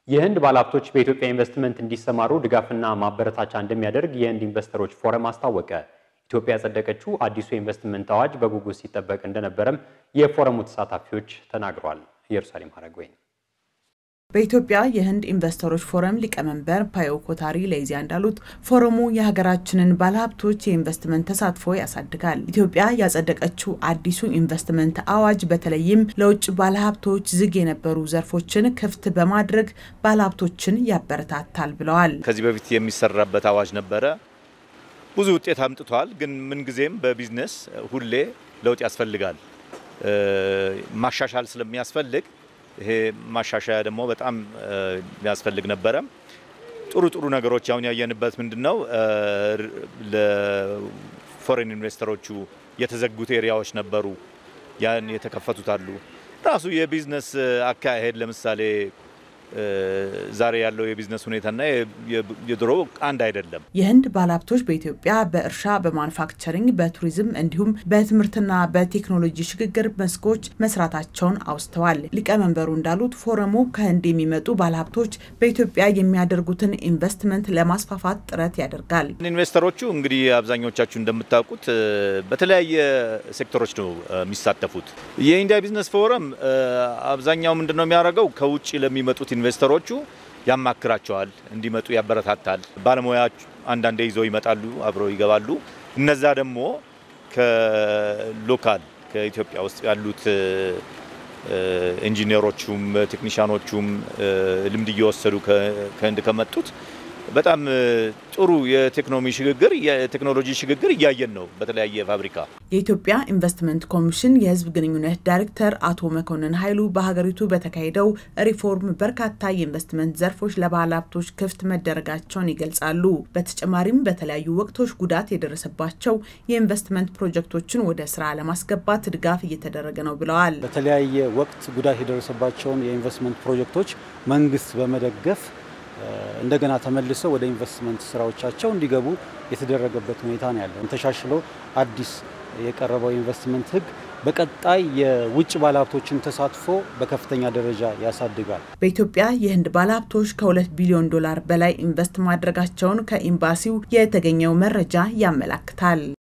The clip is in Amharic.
የህንድ ባለሀብቶች በኢትዮጵያ ኢንቨስትመንት እንዲሰማሩ ድጋፍና ማበረታቻ እንደሚያደርግ የህንድ ኢንቨስተሮች ፎረም አስታወቀ። ኢትዮጵያ ያጸደቀችው አዲሱ የኢንቨስትመንት አዋጅ በጉጉት ሲጠበቅ እንደነበረም የፎረሙ ተሳታፊዎች ተናግረዋል። ኢየሩሳሌም ሀረግወይን በኢትዮጵያ የህንድ ኢንቨስተሮች ፎረም ሊቀመንበር ፓዮ ኮታሪ ለኢዜአ እንዳሉት ፎረሙ የሀገራችንን ባለሀብቶች የኢንቨስትመንት ተሳትፎ ያሳድጋል። ኢትዮጵያ ያጸደቀችው አዲሱ ኢንቨስትመንት አዋጅ በተለይም ለውጭ ባለሀብቶች ዝግ የነበሩ ዘርፎችን ክፍት በማድረግ ባለሀብቶችን ያበረታታል ብለዋል። ከዚህ በፊት የሚሰራበት አዋጅ ነበረ። ብዙ ውጤት አምጥቷል። ግን ምንጊዜም በቢዝነስ ሁሌ ለውጥ ያስፈልጋል። ማሻሻል ስለሚያስፈልግ ይሄ ማሻሻያ ደግሞ በጣም የሚያስፈልግ ነበረ። ጥሩ ጥሩ ነገሮች አሁን ያየንበት ምንድን ነው? ለፎሬን ኢንቨስተሮቹ የተዘጉት ኤሪያዎች ነበሩ፣ ያን የተከፈቱት አሉ። ራሱ የቢዝነስ አካሄድ ለምሳሌ ዛሬ ያለው የቢዝነስ ሁኔታና የድሮ አንድ አይደለም። የህንድ ባለሀብቶች በኢትዮጵያ በእርሻ፣ በማኑፋክቸሪንግ፣ በቱሪዝም እንዲሁም በትምህርትና በቴክኖሎጂ ሽግግር መስኮች መስራታቸውን አውስተዋል። ሊቀመንበሩ እንዳሉት ፎረሙ ከህንድ የሚመጡ ባለሀብቶች በኢትዮጵያ የሚያደርጉትን ኢንቨስትመንት ለማስፋፋት ጥረት ያደርጋል። ኢንቨስተሮቹ እንግዲህ አብዛኞቻችሁ እንደምታውቁት በተለያየ ሴክተሮች ነው የሚሳተፉት። የኢንዲያ ቢዝነስ ፎረም አብዛኛው ምንድን ነው የሚያደርገው ከውጭ ለሚመጡት ኢንቨስተሮቹ ያማክራቸዋል፣ እንዲመጡ ያበረታታል። ባለሙያዎች አንዳንዴ ይዘው ይመጣሉ፣ አብረው ይገባሉ። እነዛ ደግሞ ከሎካል ከኢትዮጵያ ውስጥ ያሉት ኢንጂነሮቹም ቴክኒሻኖቹም ልምድ እየወሰዱ ከህንድ ከመጡት በጣም ጥሩ የቴክኖሚ ሽግግር የቴክኖሎጂ ሽግግር እያየን ነው በተለያየ ፋብሪካ። የኢትዮጵያ ኢንቨስትመንት ኮሚሽን የህዝብ ግንኙነት ዳይሬክተር አቶ መኮንን ኃይሉ በሀገሪቱ በተካሄደው ሪፎርም በርካታ የኢንቨስትመንት ዘርፎች ለባለ ሀብቶች ክፍት መደረጋቸውን ይገልጻሉ። በተጨማሪም በተለያዩ ወቅቶች ጉዳት የደረሰባቸው የኢንቨስትመንት ፕሮጀክቶችን ወደ ስራ ለማስገባት ድጋፍ እየተደረገ ነው ብለዋል። በተለያየ ወቅት ጉዳት የደረሰባቸውን የኢንቨስትመንት ፕሮጀክቶች መንግስት በመደገፍ እንደገና ተመልሰው ወደ ኢንቨስትመንት ስራዎቻቸው እንዲገቡ የተደረገበት ሁኔታ ነው ያለው። ተሻሽሎ አዲስ የቀረበው የኢንቨስትመንት ህግ በቀጣይ የውጭ ባለሀብቶችን ተሳትፎ በከፍተኛ ደረጃ ያሳድጋል። በኢትዮጵያ የህንድ ባለሀብቶች ከሁለት ቢሊዮን ዶላር በላይ ኢንቨስት ማድረጋቸውን ከኤምባሲው የተገኘው መረጃ ያመላክታል።